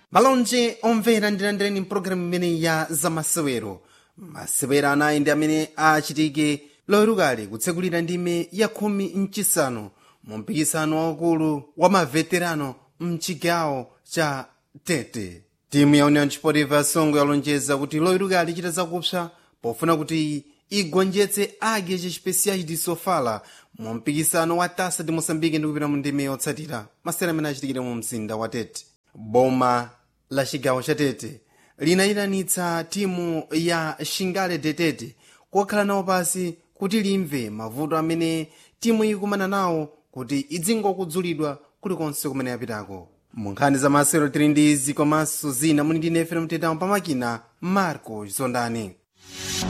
malonje omvera ndilandireni mpulogalamu imene ya zamasewero masewero anayi ndi amene achitike lowerukale kutsekulira ndime ya khumi mchisanu mu mpikisano waukulu wa maveterano mchigawo cha tete timu ya union sportiva songo yalonjeza kuti lowerukale ichita zakupsa pofuna kuti igonjetse age chespeciais de sofala mu mpikisano wa tasa de moçambique ndi kupita mu ndime yotsatira masewero amene achitikire mu mzinda wa tete boma la chigawo cha tete linayitanitsa timu ya shingale detete kokhala nawo pasi kuti limve mavuto amene timu ikumana nawo kuti idzingokudzulidwa kulikonse kumene yapitako mu nkhani za masewero tili ndi izi komanso zina muli ndi nefe mtetamo pamakina marco zondani